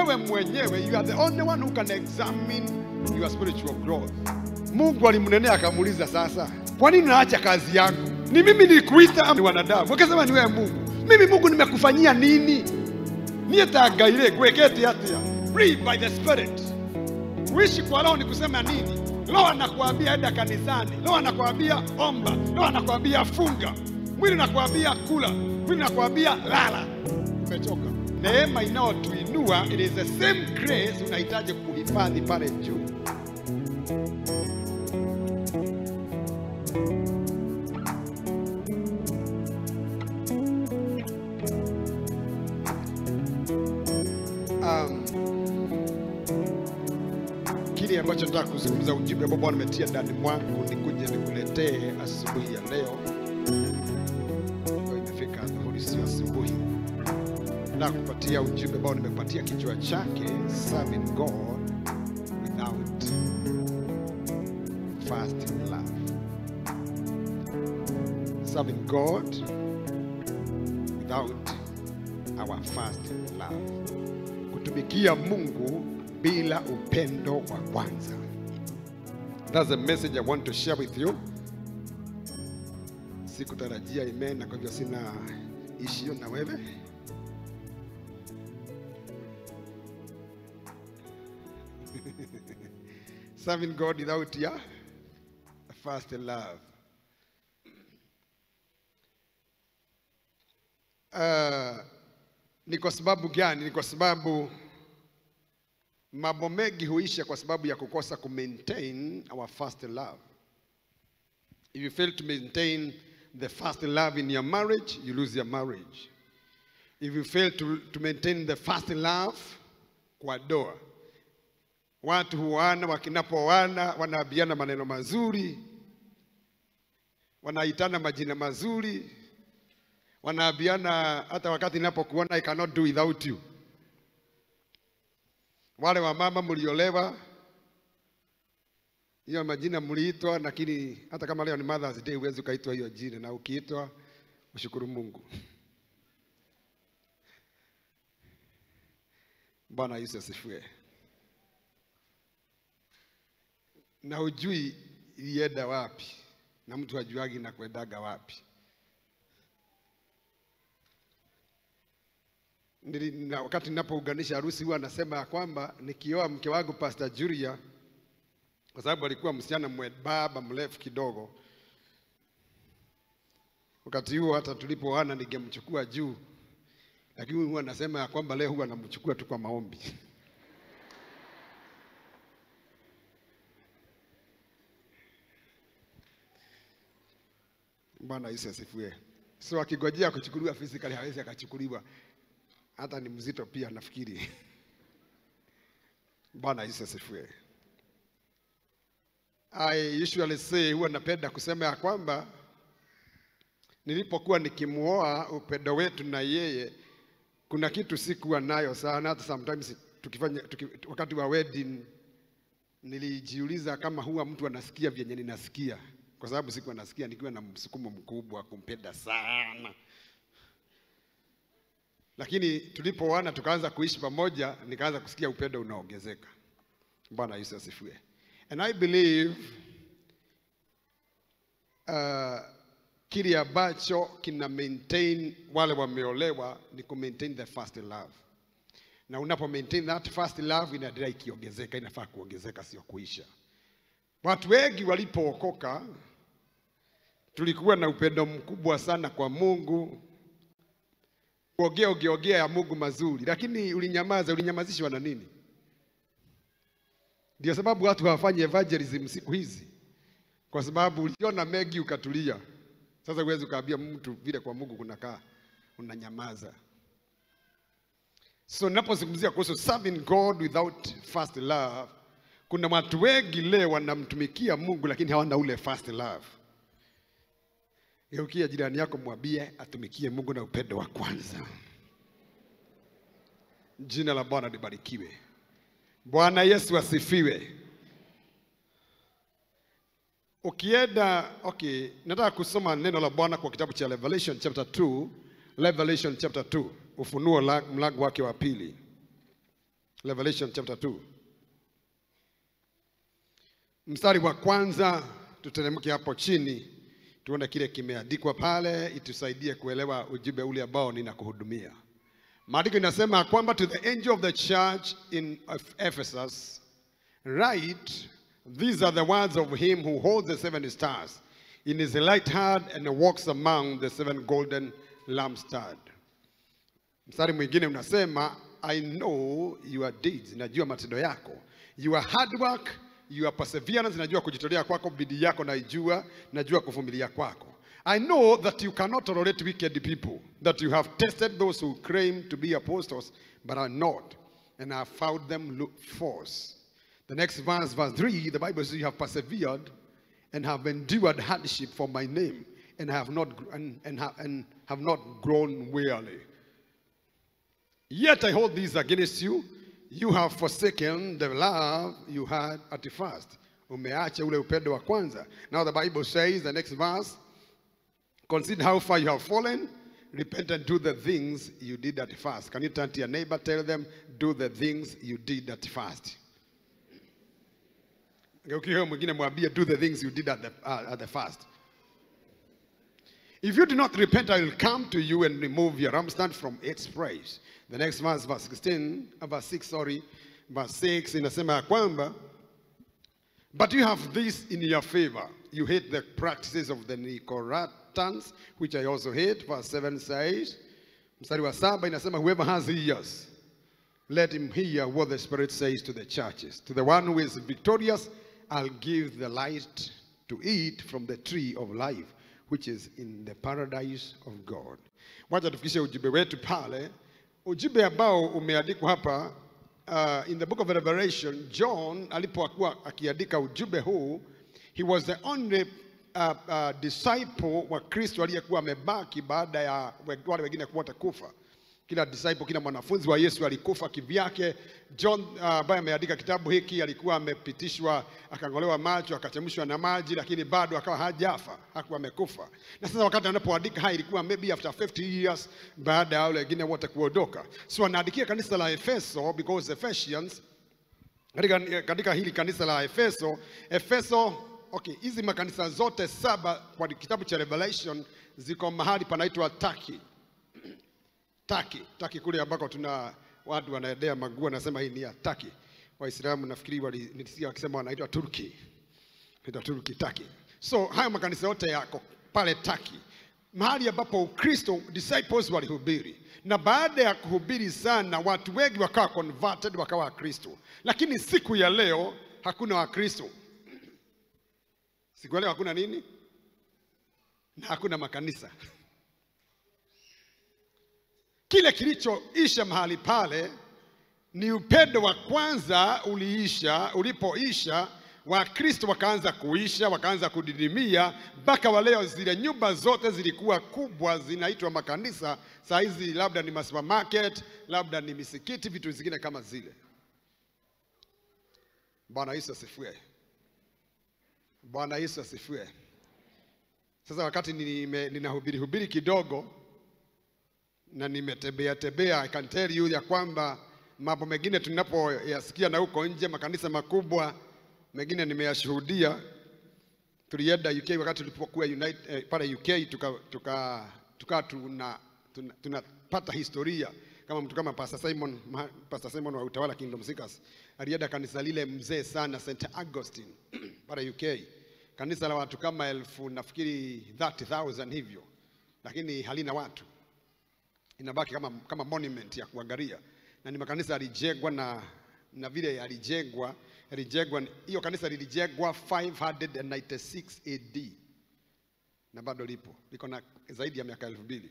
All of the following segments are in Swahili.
wewe mwenyewe you are the only one who can examine your spiritual growth. Mungu alimnenea akamuuliza, sasa kwa nini naacha kazi yangu? Ni mimi nilikuita ama ni wanadamu? Akasema ni wewe Mungu. Mimi Mungu nimekufanyia nini? niye tagaire gwekete atia free by the spirit kuishi kwa roho ni kusema nini roho anakuambia enda kanisani roho anakuambia omba roho anakuambia funga mwili nakuambia kula mwili nakuambia lala umechoka neema inayotuinua it is the same grace unahitaji kuhifadhi pale juu um, kile ambacho nataka kuzungumza, ujumbe ambao Bwana ametia ndani mwangu nikuje nikuletee asubuhi ya leo. Ndio imefika dhuhuri, asubuhi, na kupatia ujumbe ambao nimepatia kichwa chake serving God without first love. Serving God without our first love kutumikia Mungu bila upendo wa kwanza. That's the message I want to share with you. Sikutarajia amen, na kwa hivyo sina ishio na wewe. Serving God without your first love. Uh, ni kwa sababu gani? Ni kwa sababu mambo mengi huisha kwa sababu ya kukosa ku maintain our first love. If you fail to maintain the first love in your marriage, you lose your marriage. If you fail to, to maintain the first love kwa doa, watu huana, wakinapoana wanaambiana maneno mazuri, wanaitana majina mazuri, wanaambiana hata wakati ninapokuona I cannot do without you. Wale wa mama mliolewa, hiyo majina mliitwa, lakini hata kama leo ni Mother's Day huwezi ukaitwa hiyo jina, na ukiitwa ushukuru Mungu. Bwana Yesu asifiwe. Na ujui ilienda wapi, na mtu ajuagi na kwendaga wapi. Nili, na wakati ninapounganisha harusi huwa anasema ya kwamba nikioa mke wangu Pastor Julia, kwa sababu alikuwa msichana mwembamba mrefu kidogo. Wakati huo hata tulipooana ningemchukua juu, lakini huwa anasema ya kwamba leo huwa anamchukua tu kwa maombi. Bwana Yesu asifiwe. So akigojea kuchukuliwa physically hawezi akachukuliwa hata ni mzito pia nafikiri. Bwana Yesu asifiwe. I usually say, huwa napenda kusema ya kwamba nilipokuwa nikimuoa, upendo wetu na yeye, kuna kitu sikuwa nayo sana. Hata sometimes tukifanya tuki, wakati wa wedding nilijiuliza kama huwa mtu anasikia vyenye ninasikia, kwa sababu sikuwa nasikia nikiwa na msukumo mkubwa kumpenda sana lakini tulipoana tukaanza kuishi pamoja, nikaanza kusikia upendo unaongezeka. Bwana Yesu asifiwe. And I believe uh, kile ambacho kina maintain wale wameolewa ni ku maintain the first love, na unapo maintain that first love inaendelea ikiongezeka, inafaa kuongezeka, sio kuisha. Watu wengi walipookoka, tulikuwa na upendo mkubwa sana kwa Mungu kuongea ungeongea ya Mungu mazuri, lakini ulinyamaza. Ulinyamazishwa na nini? Ndio sababu watu hawafanyi evangelism siku hizi, kwa sababu uliona mengi ukatulia. Sasa huwezi ukaambia mtu vile kwa Mungu kunakaa, unanyamaza. So ninapozungumzia kuhusu serving God without first love, kuna watu wengi leo wanamtumikia Mungu lakini hawana ule first love. Geukia jirani yako, mwambie atumikie Mungu na upendo wa kwanza. Jina la Bwana libarikiwe. Bwana Yesu asifiwe. Ukienda okay, nataka kusoma neno la Bwana kwa kitabu cha Revelation chapter 2, Revelation chapter 2, Ufunuo la- mlango wake wa pili. Revelation chapter 2 mstari wa kwanza, tuteremke hapo chini tuone kile kimeandikwa pale, itusaidie kuelewa ujumbe ule ambao ninakuhudumia. Maandiko inasema kwamba to the angel of the church in Ephesus write these are the words of him who holds the seven stars in his right hand and walks among the seven golden lampstands. Mstari mwingine unasema I know your deeds, najua matendo yako, your hard work, your perseverance, najua kujitolea kwako, bidii yako naijua, najua kuvumilia kwako. I know that you cannot tolerate wicked people, that you have tested those who claim to be apostles but are not, and have found them look false. The next verse, verse 3, the Bible says, You have persevered and have endured hardship for my name, and have not, and, and, have, and have not grown weary. Yet I hold this against you. You have forsaken the love you had at the first. Umeacha ule upendo wa kwanza. Now the Bible says, the next verse, consider how far you have fallen. Repent and do the things you did at first. Can you turn to your neighbor, tell them, do the things you did at first. Ukiwa mwingine mwambie, do the things you did at the, uh, at the first. If you do not repent, I will come to you and remove your lampstand from its place. The next verse, verse 16, uh, verse 6, sorry, verse 6 inasema ya kwamba but you have this in your favor. You hate the practices of the Nicolaitans, which I also hate. Verse 7 says, mstari wa saba inasema whoever has ears, let him hear what the Spirit says to the churches. To the one who is victorious, I'll give the light to eat from the tree of life, which is in the paradise of God. Wacha tufikishe ujumbe wetu pale. Ujumbe ambao umeandikwa hapa uh, in the book of Revelation, John alipokuwa akiandika ujumbe huu, he was the only uh, uh, disciple wa Kristo aliyekuwa amebaki baada ya wale wengine kuota kufa. Kila disciple, kila mwanafunzi wa Yesu alikufa kivyake. John ambaye uh, ameandika kitabu hiki alikuwa amepitishwa, akang'olewa macho, akachemshwa na maji, lakini bado akawa hajafa, hakuwa amekufa. Na sasa wakati anapoandika haya ilikuwa maybe after 50 years baada ya wale wengine wote kuondoka. So anaandikia kanisa la Efeso because Ephesians katika, katika hili kanisa la Efeso, Efeso okay, hizi makanisa zote saba kwa kitabu cha Revelation ziko mahali panaitwa Turkey. Taki, Taki kule ambako tuna watu wanaendea maguo, wanasema hii ni ya Taki. Waislamu nafikiri walinisikia wakisema wanaitwa Turki, inaitwa Turki, Taki. So haya makanisa yote yako pale Taki, mahali ambapo Ukristo disciples walihubiri, na baada ya kuhubiri sana, watu wengi wakawa converted, wakawa Wakristo. Lakini siku ya leo hakuna Wakristo. Siku ya leo hakuna nini? Na hakuna makanisa kile kilichoisha mahali pale ni upendo wa kwanza uliisha. Ulipoisha, Wakristo wakaanza kuisha, wakaanza kudidimia, mpaka wa leo zile nyumba zote zilikuwa kubwa, zinaitwa makanisa. Saa hizi labda ni supermarket, labda ni misikiti, vitu vingine kama zile. Bwana Yesu asifiwe! Bwana Yesu asifiwe! Sasa wakati ninahubiri hubiri kidogo na nimetembea tembea, I can tell you ya kwamba mambo mengine tunapoyasikia na huko nje, makanisa makubwa mengine nimeyashuhudia. Tulienda UK wakati tulipokuwa United eh, pale UK tuka, tuka, tuka tuna, tuna, tunapata historia kama mtu kama Pastor Simon, Pastor Simon wa Utawala Kingdom Seekers alienda kanisa lile mzee sana St Augustine pale UK, kanisa la watu kama elfu nafikiri 30,000 hivyo, lakini halina watu inabaki kama, kama monument ya kuangalia, na ni makanisa yalijengwa na, na vile yalijengwa yalijengwa, hiyo kanisa lilijengwa 596 AD na bado lipo, liko na zaidi ya miaka elfu mbili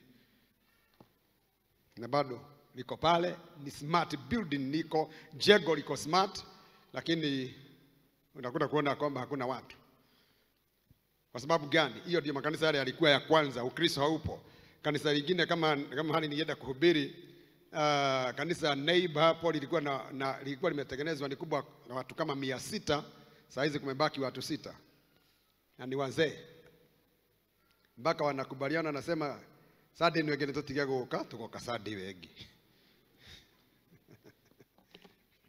na bado liko pale. Ni smart building, liko jengo liko smart, lakini unakuta kuona kwamba hakuna watu. Kwa sababu gani? Hiyo ndio makanisa yale yalikuwa ya kwanza, Ukristo haupo kanisa lingine kama kama hali nienda kuhubiri uh, kanisa neighbor hapo lilikuwa na, na lilikuwa limetengenezwa ni kubwa na watu kama mia sita. Saa hizi kumebaki watu sita na ni wazee, mpaka wanakubaliana, nasema sadi ni wengine tutiga guka tugoka sadi wengi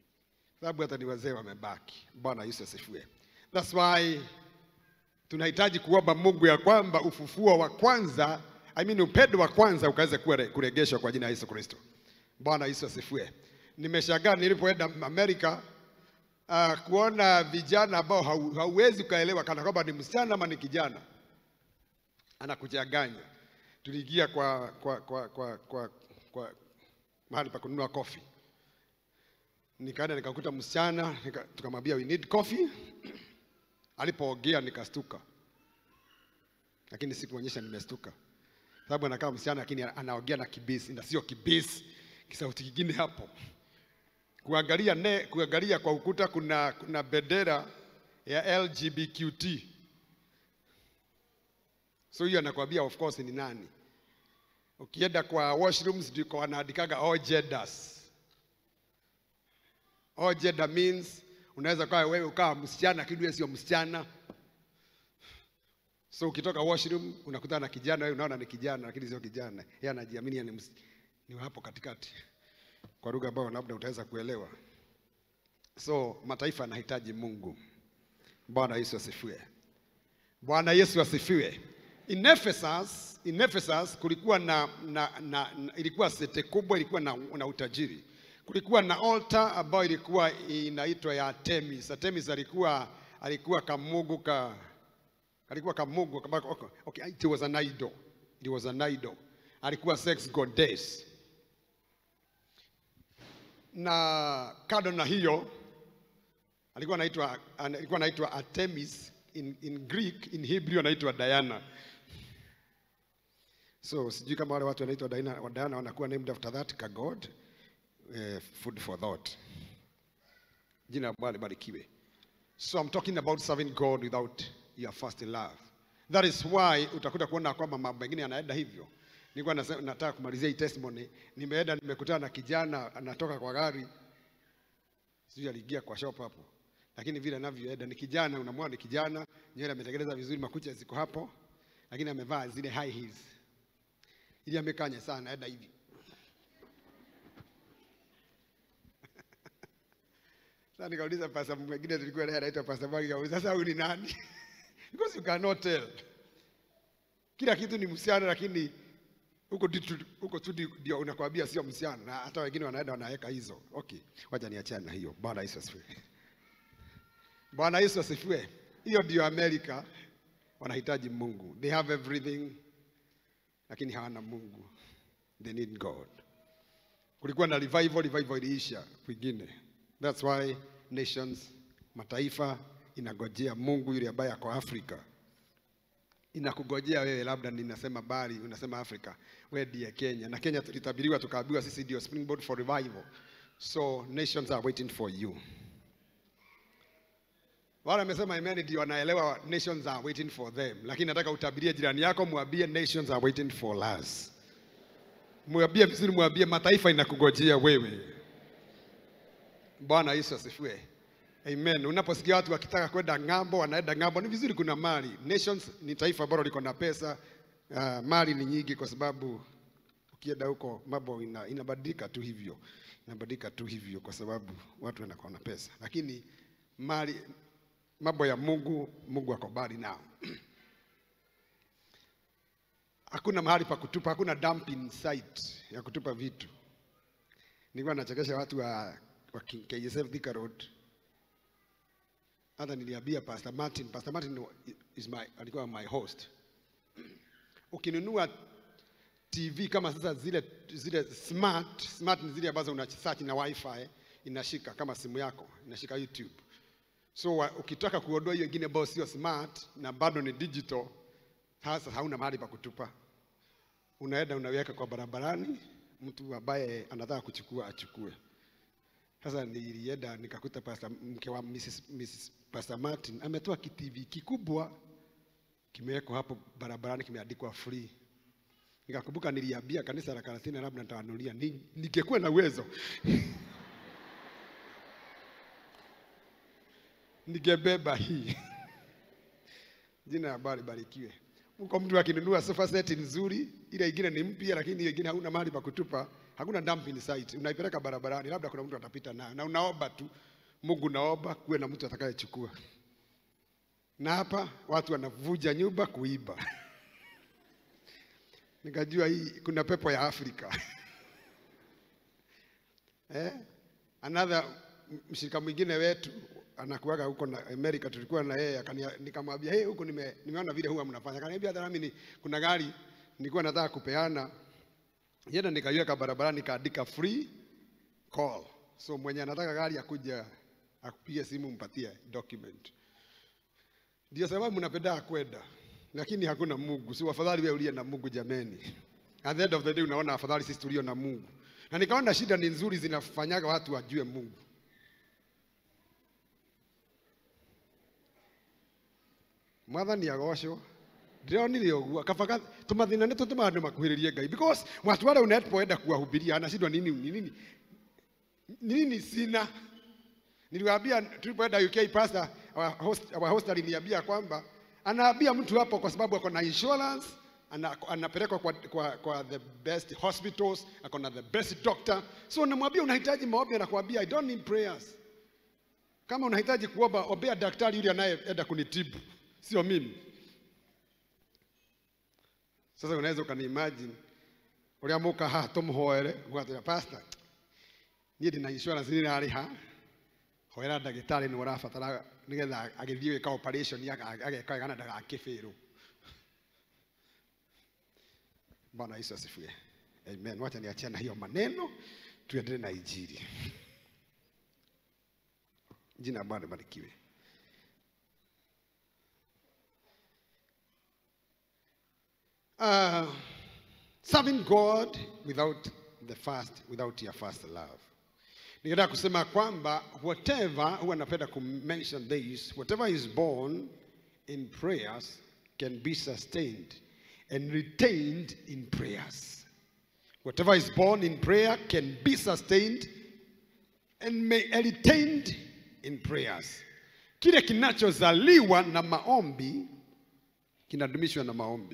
sababu hata ni wazee wamebaki. Bwana Yesu asifiwe. That's why tunahitaji kuomba Mungu ya kwamba ufufuo wa kwanza, I mean upendo wa kwanza ukaweze kuwa kuregeshwa kwa jina la Yesu Kristo. Bwana Yesu asifiwe. Nimeshangaa nilipoenda Amerika uh, kuona vijana ambao hau, hauwezi ukaelewa kana kwamba ni msichana ama ni kijana, anakuchanganya. Tuliingia kwa, kwa, kwa, kwa, kwa, kwa mahali pa kununua coffee nikaenda nikakuta msichana nika, tukamwambia we need coffee. Alipoongea nikastuka, lakini sikuonyesha nimestuka, sababu anakaa msichana lakini anaongea na kibisi na sio kibisi, kisauti kingine hapo. Kuangalia ne, kuangalia kwa ukuta kuna, kuna bendera ya LGBTQT, so hiyo anakuambia of course ni nani. Ukienda kwa washrooms ndiko wanaandikaga all genders All gender means unaweza kuwa wewe ukawa msichana lakini wewe sio msichana. So ukitoka washroom unakutana na kijana, wewe unaona ni kijana lakini sio kijana. Yeye anajiamini ni, ms- ni hapo katikati, kwa lugha ambayo labda utaweza kuelewa. So mataifa yanahitaji Mungu. Bwana Yesu asifiwe. Bwana Yesu asifiwe. In Ephesus, in Ephesus kulikuwa na, na, na, na ilikuwa sete kubwa, ilikuwa na, na utajiri kulikuwa na altar ambayo ilikuwa inaitwa ya Artemis. Artemis alikuwa alikuwa kamungu ka alikuwa kamungu kama okay, okay, it was an idol. It was an idol. Alikuwa sex goddess. Na kado na hiyo alikuwa anaitwa alikuwa anaitwa Artemis in, in Greek, in Hebrew anaitwa Diana. So sijui kama wale watu wanaitwa Diana, Diana wanakuwa named after that ka god uh, food for thought. Jina la Bwana libarikiwe. So I'm talking about serving God without your first love. That is why utakuta kuona kwamba mambo mengine yanaenda hivyo. Nilikuwa nase- nataka kumalizia hii testimony. Nimeenda nimekutana na kijana anatoka kwa gari, sijui aliingia kwa shop hapo, lakini vile anavyoenda ni kijana, unamwona ni kijana, nywele ametengeneza vizuri, makucha ziko hapo, lakini amevaa zile high heels, ili amekanya sana, anaenda hivi Sasa nikauliza pasta mwingine tulikuwa naye anaitwa pasta Magi, kauliza sasa huyu ni nani? Because you cannot tell. Kila kitu ni msichana lakini huko tu- tu- huko tu ndi- ndio unakwambia sio msichana na hata wengine wanaenda wanaweka hizo. Okay, wacha niachane na hiyo. Bwana Yesu asifiwe. Bwana Yesu asifiwe. Hiyo ndio Amerika wanahitaji Mungu. They have everything lakini hawana Mungu. They need God. Kulikuwa na revival, revival iliisha kwingine. That's why nations, mataifa inagojea Mungu yule ambaye ako Afrika. Inakugojea wewe, labda ninasema bali unasema Afrika, wewe ndiye Kenya, na Kenya tulitabiriwa tukaambiwa sisi ndio springboard for revival. So nations are waiting for you. Wale wamesema amen ndio wanaelewa nations are waiting for them, lakini nataka utabirie jirani yako, mwambie nations are waiting for us. Mwambie vizuri, mwambie mataifa inakugojea wewe. Bwana Yesu asifiwe. Amen. Unaposikia watu wakitaka kwenda ng'ambo, wanaenda ng'ambo, ni vizuri kuna mali. Nations ni taifa ambalo liko na pesa. Uh, mali ni nyingi kwa sababu ukienda huko mambo ina, inabadilika tu hivyo. Inabadilika tu hivyo kwa sababu watu wanakuwa na pesa. Lakini mali mambo ya Mungu, Mungu ako mbali nao. Hakuna mahali pa kutupa, hakuna dumping site ya kutupa vitu. Nilikuwa nachekesha watu wa, wa K- KSF Thika Road. Hata niliambia Pastor Martin, Pastor Martin is my, alikuwa my host. Ukinunua TV kama sasa zile zile smart smart ni zile ambazo una search na wifi inashika kama simu yako inashika YouTube. So wa, ukitaka kuondoa hiyo ingine ambayo sio smart na bado ni digital, sasa hauna mahali pa kutupa, unaenda unaweka kwa barabarani, mtu ambaye anataka kuchukua achukue. Sasa nilienda nikakuta pastor, mke wa Mrs. Mrs. Pastor Martin ametoa kitivi kikubwa kimewekwa hapo barabarani, kimeandikwa free. Nikakumbuka niliambia kanisa la Karatina labda nitawanunulia, Ni- ningekuwa na uwezo ningebeba hii. Jina la Bwana libarikiwe. Mko mtu akinunua sofa set nzuri, ile ingine ni mpya, lakini hiyo ingine hauna mahali pa kutupa, hakuna dumping site, unaipeleka barabarani, labda kuna mtu atapita nayo na unaomba tu Mungu naomba kuwe na mtu atakayechukua. Na hapa watu wanavuja nyumba kuiba. Nikajua hii kuna pepo ya Afrika. eh? Another mshirika mwingine wetu anakuaga huko na Amerika, tulikuwa na yeye akania, nikamwambia hey, huko nime, nimeona vile huwa mnafanya. Akaniambia hata nami ni, kuna gari nilikuwa nataka kupeana, yenda nikaiweka barabarani, nikaandika free call, so mwenye anataka gari akuja akupige simu, mpatie document. Ndio sababu mnapenda kwenda, lakini hakuna Mungu. Si afadhali wewe uliye na Mungu jameni. At the end of the day unaona afadhali sisi tulio na Mungu, na nikaona shida ni nzuri zinafanyaga watu wajue Mungu. mwathani agocwo ndironire ũguo kabaga tũmathĩna nĩ tũtũmaga andũ makuhĩrĩrie ngai because watu wale unapoenda kuwahubiria anashindwa nini ni nini ni nini sina niliwaambia tulipoenda UK pastor our host, our host aliniambia kwamba anaambia mtu hapo kwa sababu ako na insurance ana, anapelekwa kwa, kwa, kwa the best hospitals ako na the best doctor so namwambia unahitaji maombi anakuambia I don't need prayers kama unahitaji kuomba ombea daktari yule anayeenda kunitibu sio mimi. Sasa unaweza ukaniimagine uria muka haha tumuhoere gwatira pastor niĩ ndĩ na insurance nĩ rarĩha hoera ndagĩtarĩ nĩ ũrabatara nĩgetha agĩthiĩ gwĩka operation ageka wega na ndagakĩbĩrwo Bwana Yesu asifiwe. Amen. Wacha niachane na hiyo maneno tuendelee na injili. Jina la Bwana libarikiwe. uh, serving God without the first, without your first love. Ningetaka kusema kwamba whatever, huwa napenda kumention this, whatever is born in prayers can be sustained and retained in prayers. Whatever is born in prayer can be sustained and may retained in prayers. Kile kinachozaliwa na maombi kinadumishwa na maombi.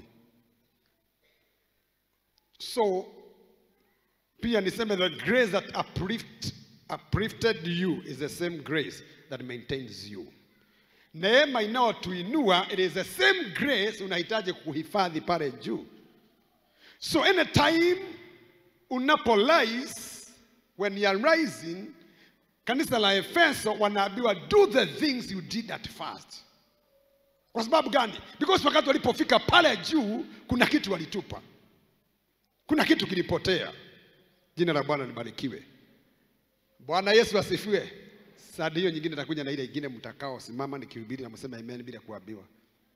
So pia niseme the grace that uplift, uplifted you is the same grace that maintains you. Neema inayotuinua it is the same grace unahitaji kuhifadhi pale juu. So anytime unapolize when you are rising, kanisa la Efeso wanaambiwa do the things you did at first. Kwa sababu gani? Because wakati walipofika pale juu kuna kitu walitupa kuna kitu kilipotea. Jina la Bwana libarikiwe. Bwana Yesu asifiwe. Saa hiyo nyingine takuja na ile ingine mtakao simama nikihubiri na msema amen bila kuambiwa.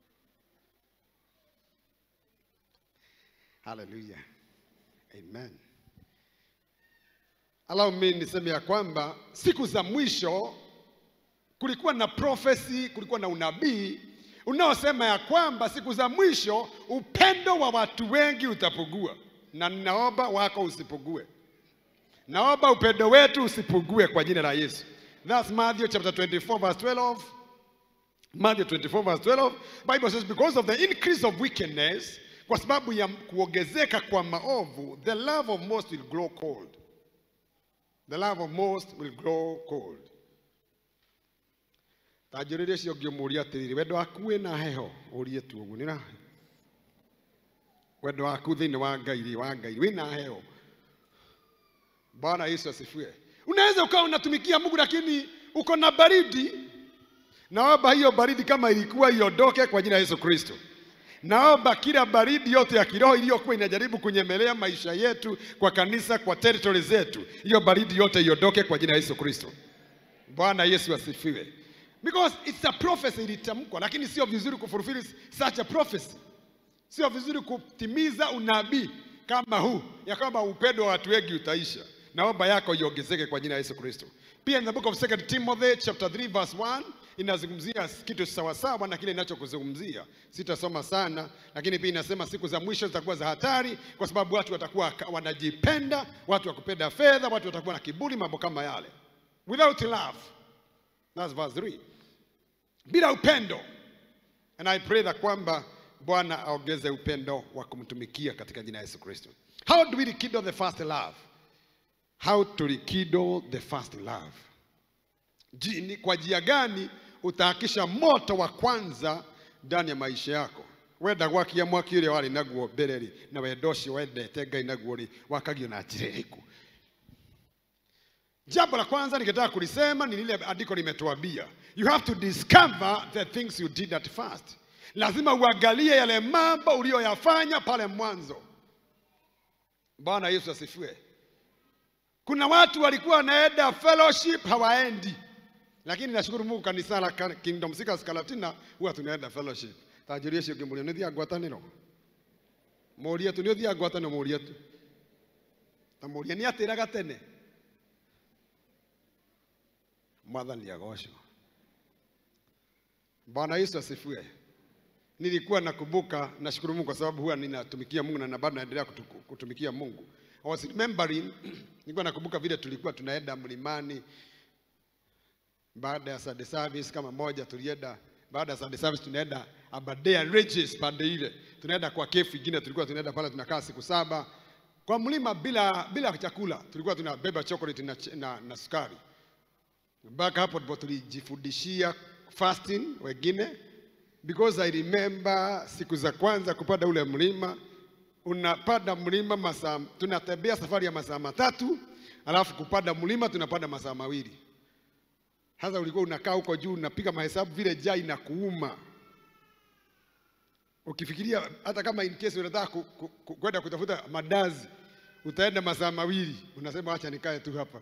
Hallelujah. Amen. Allow me niseme ya kwamba siku za mwisho kulikuwa na prophecy, kulikuwa na unabii unaosema ya kwamba siku za mwisho upendo wa watu wengi utapungua na ninaomba wako usipugue. Naomba upendo wetu usipugue kwa jina la Yesu. That's Matthew chapter 24 verse 12. Matthew 24 verse 12. Bible says because of the increase of wickedness, kwa sababu ya kuongezeka kwa maovu, the love of most will grow cold. The love of most will grow cold. Tanjũrĩria cio ngĩmũria atĩrĩrĩ wendo waku wĩna heho ũrie tu ũguo nĩra wendo waku thĩinĩ wa ngai wa ngai wĩna heo bwana yesu asifiwe unaweza ukawa unatumikia mungu lakini uko na baridi naomba hiyo baridi kama ilikuwa iondoke kwa jina la yesu kristo naomba kila baridi yote ya kiroho iliyokuwa inajaribu kunyemelea maisha yetu kwa kanisa kwa territory zetu hiyo baridi yote iondoke kwa jina la yesu kristo bwana yesu asifiwe because it's a prophecy ilitamkwa lakini sio vizuri kufulfill such a prophecy sio vizuri kutimiza unabii kama huu ya kwamba upendo wa watu wengi utaisha. Naomba yako iongezeke kwa jina la Yesu Kristo. Pia in the book of 2 Timothy chapter 3 verse 1 inazungumzia kitu sawasawa na kile ninachokuzungumzia. Sitasoma sana, lakini pia inasema siku za mwisho zitakuwa za hatari, kwa sababu watu watakuwa wanajipenda, watu wa kupenda fedha, watu watakuwa na kiburi, mambo kama yale, without love. That's verse 3. Bila upendo. And I pray that kwamba Bwana aongeze upendo wa kumtumikia katika jina la Yesu Kristo. How do we rekindle the first love? How to rekindle the first love? Ji- ni kwa njia gani utahakisha moto wa kwanza ndani ya maisha yako wenda gwakia mwaki ũrĩa warĩ naguo mbere rĩ na wendo ũcio wendete ngai naguo rĩ wakagio na njĩra ĩrĩkũ jambo la kwanza ningetaka kulisema ni lile andiko limetuambia you have to discover the things you did at first lazima uangalie yale mambo uliyoyafanya pale mwanzo bwana yesu asifiwe kuna watu walikuwa wanaenda fellowship hawaendi lakini nashukuru mungu kanisa la Ka- kingdom seekers kalatina huwa tunaenda fellowship tanjũria cio ngĩmũria nĩ ũthiaga ngwatanĩro mũria tu nĩ ũthiaga ngwatanĩro mũria tu ta mũria nĩ atĩraga tene mwathani agocwo bwana yesu asifiwe nilikuwa nakumbuka nashukuru mungu kwa sababu huwa ninatumikia mungu na na bado naendelea kutu- kutumikia mungu I was remembering nilikuwa nakumbuka vile tulikuwa tunaenda mlimani baada ya Sunday service kama moja tulienda baada ya Sunday service tunaenda Aberdare Regis pande ile tunaenda kwa kefu ingine tulikuwa tunaenda pale tunakaa siku saba kwa mlima bila bila chakula tulikuwa tunabeba chocolate na, ch- na, na sukari mpaka hapo ndipo tulijifundishia fasting wengine because I remember siku za kwanza kupanda ule mlima unapanda mlima masaa tunatembea safari ya masaa matatu alafu kupanda mlima tunapanda masaa mawili sasa ulikuwa unakaa huko juu unapiga mahesabu vile jaa inakuuma ukifikiria hata kama in case unataka ku- ku- ku- kwenda kutafuta madazi utaenda masaa mawili unasema acha nikae tu hapa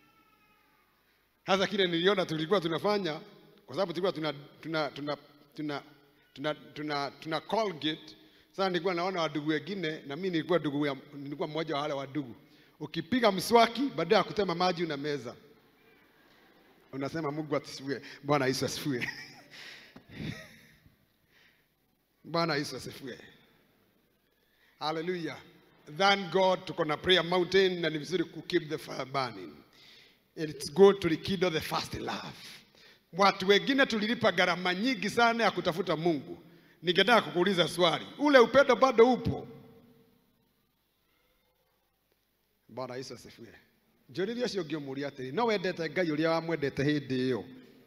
hasa kile niliona tulikuwa tunafanya kwa sababu tulikuwa tuna tuna tuna tuna tuna, tuna, tuna Colgate. Sasa nilikuwa naona wadugu wengine na mimi nilikuwa dugu ya, nilikuwa mmoja wa wale wadugu. Ukipiga mswaki baada ya kutema maji una meza. Unasema Mungu asifiwe. Bwana Yesu asifiwe. Bwana Yesu asifiwe. Hallelujah. Thank God tuko na prayer mountain na ni vizuri ku keep the fire burning. It's good to rekindle the first love. Watu wengine tulilipa gharama nyingi sana ya kutafuta Mungu. Ningetaka kukuuliza swali, ule upendo bado upo? Bwana Yesu asifiwe. Njũrĩria ũcio ũngĩ ũmũria atĩrĩ, no wendete Ngai ũrĩa wamwendete hĩndĩ ĩyo?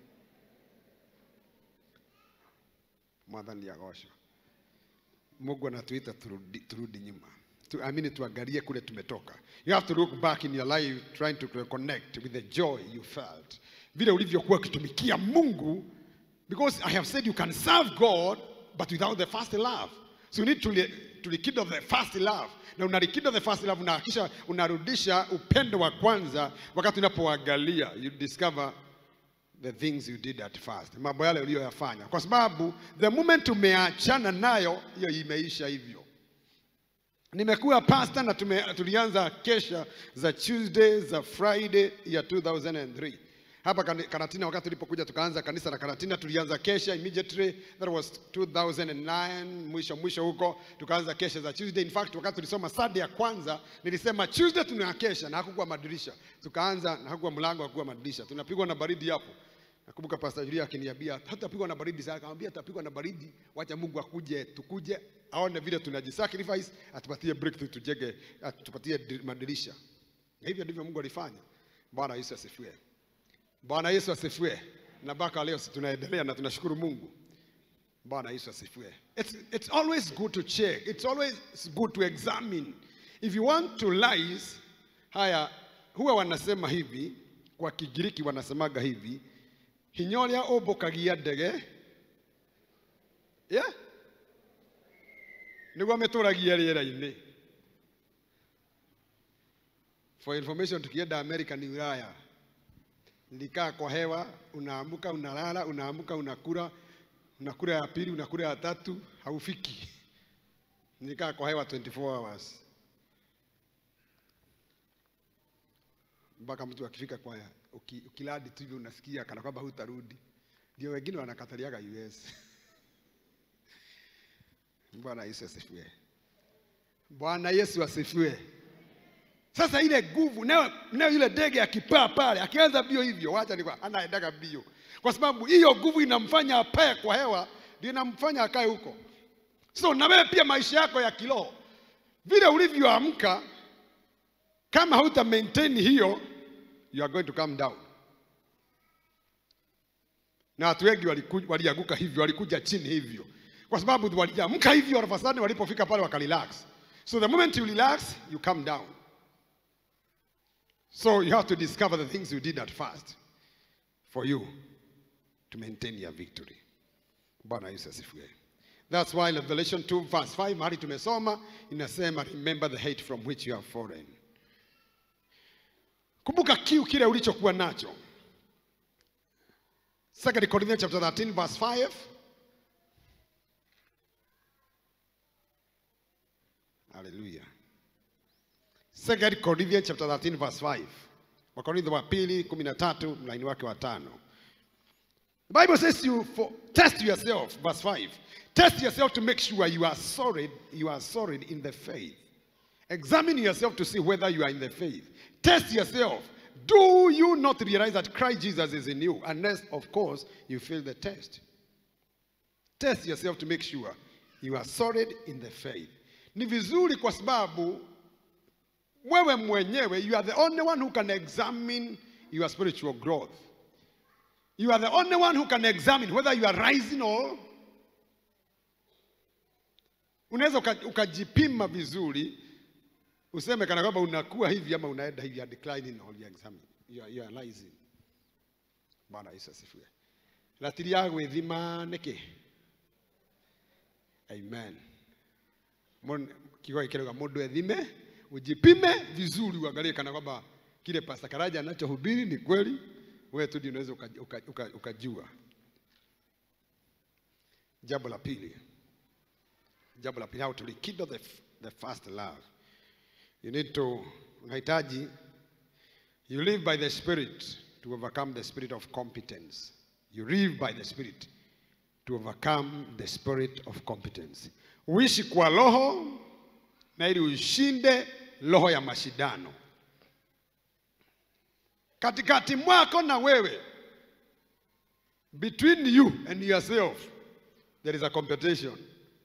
Mwathani agocwo. Mungu anatuita turudi, turudi nyuma. Tu, I mean tuangalie kule tumetoka. You have to look back in your life trying to connect with the joy you felt. Vile ulivyokuwa ukitumikia Mungu because I have said you can serve God but without the first love. So you need to, li- to rekindle the first love. Na una rekindle the first love unahakisha unarudisha upendo wa kwanza wakati unapoangalia you discover the things you did at first, mambo yale uliyoyafanya, kwa sababu the moment umeachana nayo, hiyo imeisha hivyo. Nimekuwa pastor na tume, tulianza kesha za Tuesday za Friday ya 2003 hapa Kani- Karatina. Wakati tulipokuja tukaanza kanisa la Karatina, tulianza kesha immediately, that was 2009 mwisho mwisho huko, tukaanza kesha za Tuesday. In fact, wakati tulisoma Sunday ya kwanza nilisema Tuesday tunakesha na hakukuwa madirisha, tukaanza na hakukuwa mlango, hakukuwa madirisha, tunapigwa na baridi hapo. Nakumbuka Pastor Julia akiniambia hatutapigwa na baridi sana, akamwambia tutapigwa na baridi, wacha Mungu akuje, tukuje aone vile tunajisacrifice, atupatie breakthrough, tujenge, atupatie di- madirisha. Na hivyo ndivyo Mungu alifanya. Bwana Yesu asifiwe. Bwana Yesu asifiwe. Na mpaka leo si tunaendelea na tunashukuru Mungu. Bwana Yesu asifiwe. It's, it's always good to check. It's always good to examine. If you want to lies, haya huwa wanasema hivi kwa Kigiriki wanasemaga hivi hinya ũrĩa ũmbũkagia ndege yeah? nĩguo mĩtũragia rĩera-inĩ for information tukienda America ni Ulaya nilikaa kwa hewa unaamuka unalala unaamuka unakula unakula ya pili unakula ya tatu haufiki nilikaa kwa hewa 24 hours mpaka mtu akifika kwa uki, ukiladi tu hivyo unasikia kana kwamba hutarudi. Ndio wengine wanakataliaga US. Bwana Yesu asifiwe. Bwana Yesu asifiwe. Sasa ile nguvu nayo nayo ile ndege akipaa pale akianza bio hivyo, wacha ni anaendaga bio, kwa sababu hiyo nguvu inamfanya apae kwa hewa, ndio inamfanya akae huko. So na wewe pia maisha yako ya kiroho vile ulivyoamka, kama hauta maintain hiyo, you are going to come down. na watu wengi waliku- walianguka hivyo, walikuja chini hivyo, kwa sababu waliamka hivyo, all of a sudden walipofika pale wakarelax. So the moment you relax, you come down. So you have to discover the things you did at first for you to maintain your victory. Bwana Yesu asifiwe. That's why Revelation 2 verse 5 mahali tumesoma inasema remember the hate from which you have fallen. Kumbuka kiu kile ulichokuwa nacho. 2 Corinthians chapter 13 verse 5 Hallelujah. 2 Corinthians chapter 13 verse 5. Wakorintho wa pili 13 mlaini wake wa tano. The Bible says you for, test yourself, verse 5. Test yourself to make sure you are solid, you are solid in the faith. Examine yourself to see whether you are in the faith. Test yourself. Do you not realize that Christ Jesus is in you? Unless, of course, you fail the test. Test yourself to make sure you are solid in the faith. Ni vizuri kwa sababu wewe mwenyewe you are the only one who can examine your spiritual growth. You are the only one who can examine whether you are rising or unaweza uka- ukajipima vizuri useme kana kwamba unakuwa hivi ama unaenda hivi, you are declining or you are examining, you are, you are rising. Bwana Yesu asifiwe. Ratiri ya gwĩthima nĩkĩ? Amen. Mon- Kiugo kirauga mũndũ ethime, ujipime vizuri, uangalie kana kwamba kile Pastor Karaja anachohubiri ni kweli, wewe tu ndio unaweza ukajua uka, uka, uka ukajua. Jambo la pili, jambo la pili, how to rekindle the, f- the first love. You need to, unahitaji, you live by the Spirit to overcome the spirit of competence. You live by the Spirit to overcome the spirit of competence. Uishi kwa roho na ili ushinde roho ya mashindano. Katikati mwako na wewe, between you and yourself, there is a competition.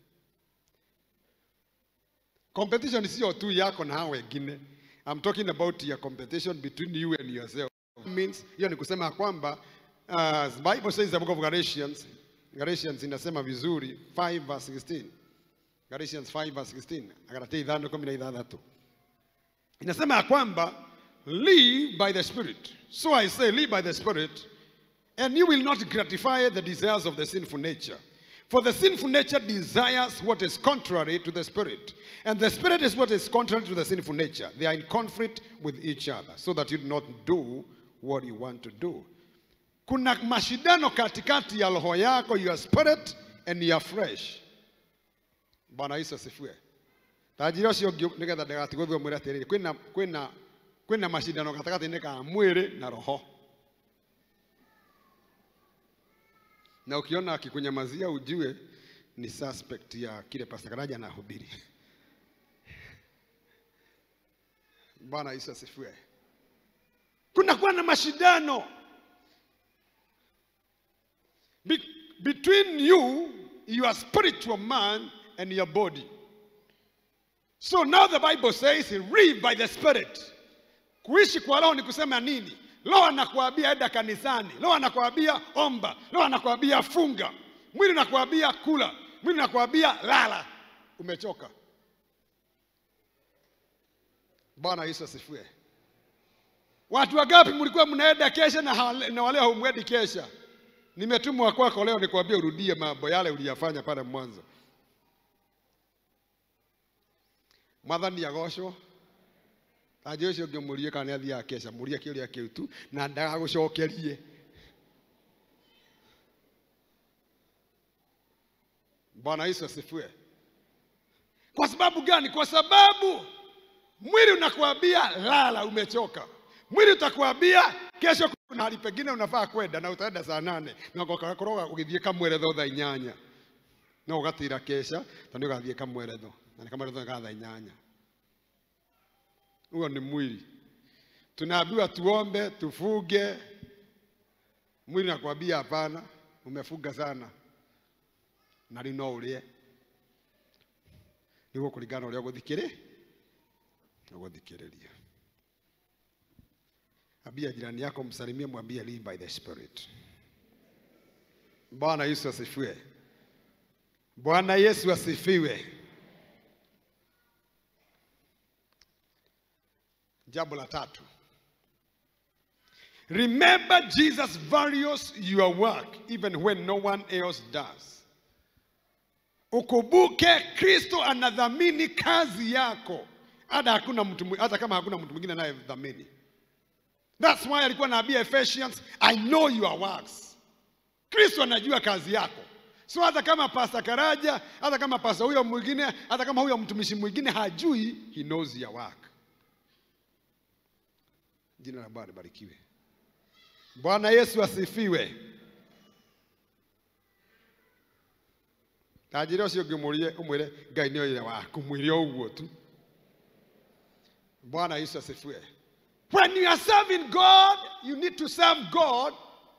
Competition sio tu yako na hao wengine. I'm talking about your competition between you and yourself. Means hiyo ni kusema ya kwamba uh, the Bible says the book of Galatians, Galatians inasema vizuri 5 verse 16. Galatians 5 verse 16. Agalatia ithano kumi na ithathatũ. Inasema ya kwamba live by the spirit. So I say live by the spirit and you will not gratify the desires of the sinful nature. For the sinful nature desires what is contrary to the spirit, and the spirit is what is contrary to the sinful nature. They are in conflict with each other, so that you do not do what you want to do. Kuna mashindano katikati ya roho yako, your spirit and your flesh. Bwana Yesu asifiwe. Tajira ũcio ũngĩ nĩgetha ndagatigwo thutha mwĩre atĩrĩrĩ kwĩna kwĩna kwĩna mashindano gatagatĩ-inĩ ka mwĩrĩ na roho. na ukiona akikunyamazia ujue ni suspect ya kile Pastor Karaja anahubiri. Bwana Yesu asifiwe. Kunakuwa na mashindano Be between you, your spiritual man, and your body. So now the Bible says, live by the Spirit. Kuishi kwa roho ni kusema nini? Roho anakuambia enda kanisani, roho anakuambia omba, roho anakuambia funga, mwili unakuambia kula, mwili unakuambia lala, umechoka. Bwana Yesu asifiwe. Watu wangapi mlikuwa mnaenda kesha na, hawale- na wale haumwendi kesha? Nimetumwa kwako leo nikwambie urudie mambo yale uliyafanya pale mwanzo. Mwathani agocwo tanjä å cio å ngä må rie kana nä athiaga keca må rie kä å rä a kä u tu na ndagagå cokerie bwana yesu asifiwe kwa sababu gani kwa sababu mwili unakuambia lala umechoka mwili utakuambia kesho kuna hali pengine unafaa kwenda na utaenda saa nane na ũgakorwo ũgĩthiĩ kamweretho thaa inyanya no ũgatira kesha tondũ ũgathiĩ kamweretho na nĩ kamweretho ka thaa inyanya huo ni mwili. Tunaambiwa tuombe, tufuge. Mwili nakwambia hapana, umefuga sana na rĩu no ũrĩe nĩguo kũringana na ũrĩa ũgũthikĩrĩ ũgũthikĩrĩria. Ambia jirani yako, msalimie, mwambie live by the spirit. Bwana Yesu asifiwe. Bwana Yesu asifiwe. Jambo la tatu. Remember Jesus values your work even when no one else does. Ukumbuke Kristo anadhamini kazi yako hata hakuna mtu mwi- hata kama hakuna mtu mwingine anayedhamini. That's why alikuwa anaambia Ephesians, I know your works. Kristo anajua kazi yako. So hata kama pasta Karaja, hata kama pasta huyo mwingine, hata kama huyo mtumishi mwingine hajui, he knows your work. Jina la Bwana libarikiwe. Bwana Yesu asifiwe. Tajiri ũcio ũngĩmũrie ũmwĩre Ngai nĩ oire waku mwĩre o ũguo tu. Bwana Yesu asifiwe. When you are serving God, you need to serve God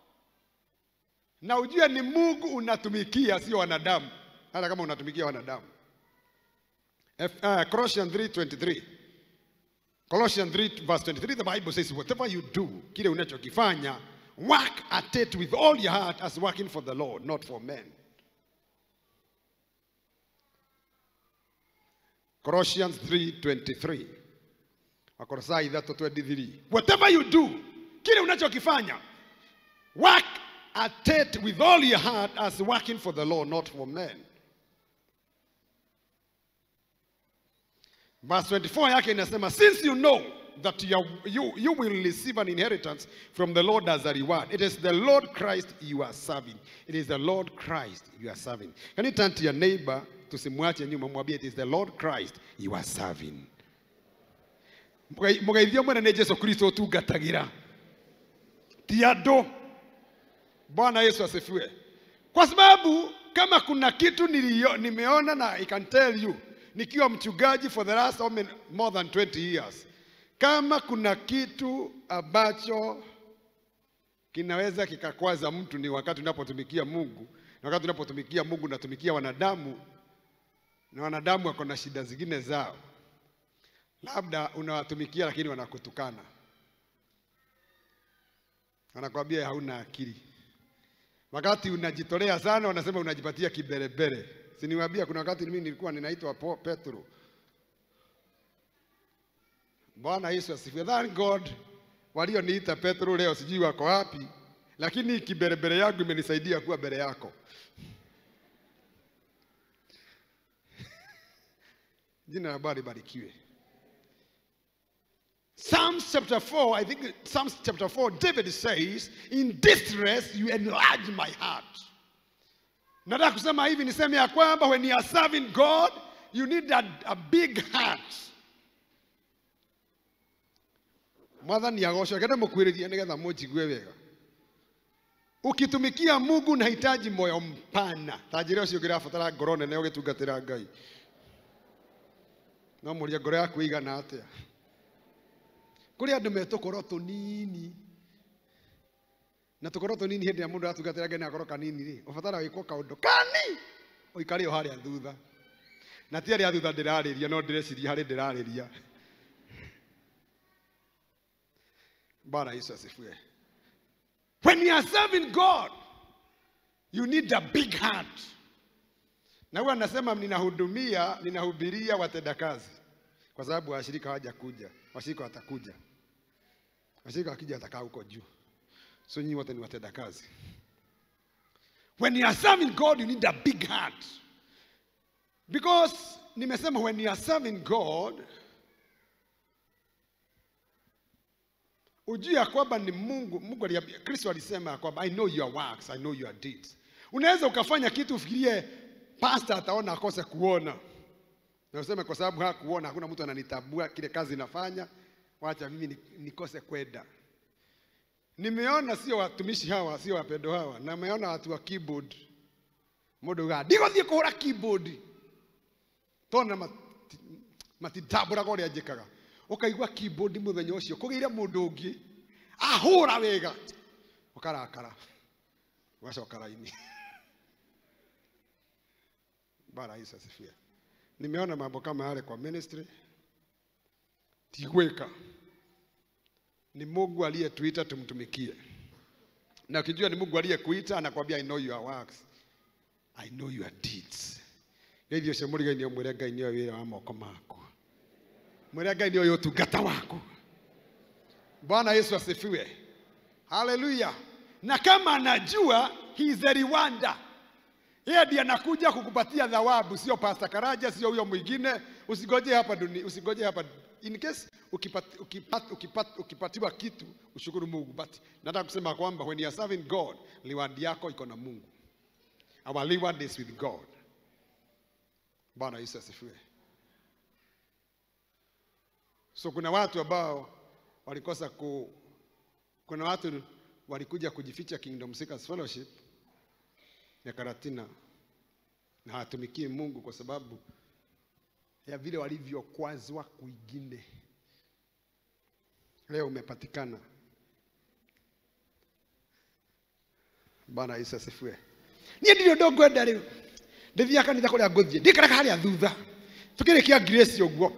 na ujue ni Mungu unatumikia, sio wanadamu, hata kama unatumikia wanadamu. F, uh, Colossians 3:23. Colossians 3 verse 23 the Bible says whatever you do, kile unachokifanya, work at it with all your heart as working for the Lord, not for men. Colossians 3:23. Wakolosai 3:23. Whatever you do, kile unachokifanya, work at it with all your heart as working for the Lord, not for men. Verse 24 yake inasema since you know that you, are, you, you will receive an inheritance from the Lord as a reward. It is the Lord Christ you are serving. It is the Lord Christ you are serving. Can you turn to your neighbor tusimwache nyuma mwambie it is the Lord Christ you are serving. Mũgai- Mũgeithio mwene nĩ Jesu Kristo ũtungatagira ti andũ. Bwana Yesu asifiwe. Kwa sababu kama kuna kitu nilio, nimeona na I can tell you nikiwa mchungaji for the last how many- more than 20 years, kama kuna kitu ambacho kinaweza kikakwaza mtu ni wakati unapotumikia Mungu, na wakati unapotumikia Mungu unatumikia wanadamu, na wanadamu wako na shida zingine zao, labda unawatumikia lakini wanakutukana, wanakwambia hauna akili wakati unajitolea sana, wanasema unajipatia kiberebere. Si niwaambia kuna wakati mimi nilikuwa ninaitwa Po- Petro. Bwana Yesu asifiwe. Thank God walioniita Petro leo sijui wako wapi, lakini kiberebere yangu imenisaidia kuwa mbele yako. Jina la Bwana libarikiwe. Psalms chapter 4, I think Psalms chapter 4, David says, In distress you enlarge my heart. Nataka kusema hivi niseme ya kwamba when you are serving God, you need a, a big heart. Mwathani agocwo kende mũkuhĩrĩrie nĩgetha mũnjigue wega. Ukitumikia Mungu unahitaji moyo mpana. Ta njĩra ũcio ũngĩrabatara ngoro nene ũgĩtungatĩra Ngai. No mũria ngoro yaku ĩigana atĩa? kũrĩ andũ me tũkoro tũnini na tũkoro tũnini hĩndĩ ĩrĩa mũndũ aratungatĩra ngai na gakoro kanini rĩ ũbatara gwĩkwo kaũndũ kani ũikare o harĩa thutha na ti harĩa thutha ndĩrarĩria no ndĩreciria harĩ ndĩrarĩria bwana yesu asifiwe when you are serving god you need a big heart na huwa nasema ninahudumia ninahubiria watendakazi kwa sababu washirika hawajakuja washirika watakuja washirika wakija watakaa huko juu so nyinyi wote ni watenda kazi when you are serving god you need a big heart because nimesema when you are serving god ujue ya kwamba ni mungu mungu aliambia kristo alisema ya kwamba i know your works i know your deeds unaweza ukafanya kitu ufikirie pastor ataona akose kuona na useme kwa sababu hakuona hakuna mtu ananitambua kile kazi nafanya wacha mimi ni- nikose kwenda nimeona sio watumishi hawa sio wapendo hawa na nimeona watu wa keyboard mundu ga ndigũthiĩ kũhũra keyboard tona mati- matitambũraga ũrĩa njĩkaga ũkaigua keyboard mũthenya ũcio kũgĩire mũndũ ũngĩ ahũra wega ũkarakara ũgacoka raini bara Yesu asifiwe nimeona mambo kama yale kwa ministry tigweka ni Mungu aliyetuita tumtumikie na ukijua ni Mungu aliyekuita anakwambia I know your works I know your deeds nithio cio mũrigai-inĩ ũmwĩre ngai nĩoĩ wĩra wa moko maku mwĩre ngai nĩoĩ ũtungata waku bwana yesu asifiwe haleluya na kama anajua he is a rewarder yeye ndiye anakuja kukupatia thawabu sio pasta karaja sio huyo mwingine usigoje hapa dunia usigoje hapa in case ukipat, ukipat, ukipat, ukipatiwa kitu ushukuru mungu but nataka kusema kwamba when you are serving god reward yako iko na mungu our reward is with god bwana yesu asifiwe so kuna watu ambao walikosa ku kuna watu walikuja kujificha kingdom seekers fellowship ya karatina na hawatumikii mungu kwa sababu ya vile walivyokwazwa kwingine leo umepatikana bana yesu asifiwe niä ndirä ndå ngwenda rä u ndä thia kanitha kå rä a ngå thiä ndä karaga harä a thutha tå kä rä kia grace å guo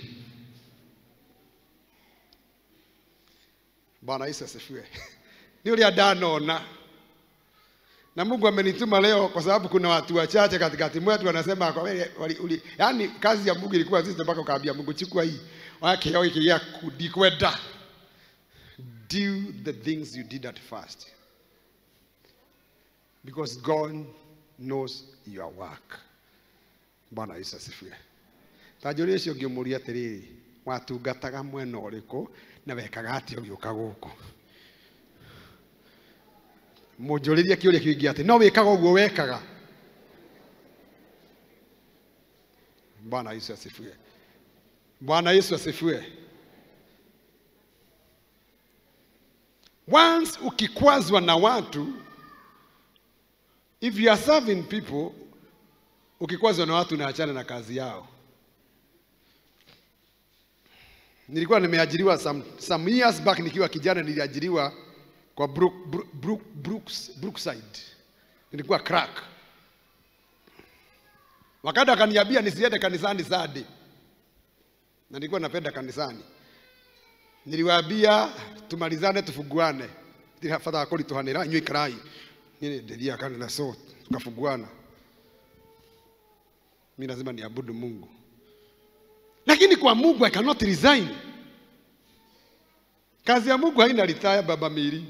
bwana yesu asifiwe nä å rä a ndanona na mungu amenituma leo kwa sababu kuna watu wachache katikati mwetu wanasema kwa wewe wali- uli- yaani kazi ya mungu ilikuwa sisi mpaka ukaambia mungu chukua hii wakeo hiki gĩaku ndikwenda do the things you did at first because god knows your work bwana yesu asifiwe tanjũria ũcio ngĩmũria atĩrĩrĩ watungataga mwena ũrĩkũ na wekaga atĩa ũgĩũka gũkũ mũnjũrĩrie kĩũria kĩngĩ atĩ no wĩkaga ũguo wekaga bwana yesu asifiwe bwana yesu asifiwe once ukikwazwa na watu if you are serving people ukikwazwa na watu unaachana na kazi yao nilikuwa nimeajiriwa some, some years back nikiwa kijana niliajiriwa kwa Brook, Brook, Brook, Brooks, Brookside nilikuwa crack wakati akaniambia nisiende kanisani sadi na nilikuwa napenda kanisani niliwaambia tumalizane tufunguane ndiri bata wa kũritũhanĩra inyuĩ ikarai niĩ ndĩthiaga kanitha so tukafunguana mi lazima niabudu mungu lakini kwa mungu i cannot resign kazi ya mungu haina ritaya baba miri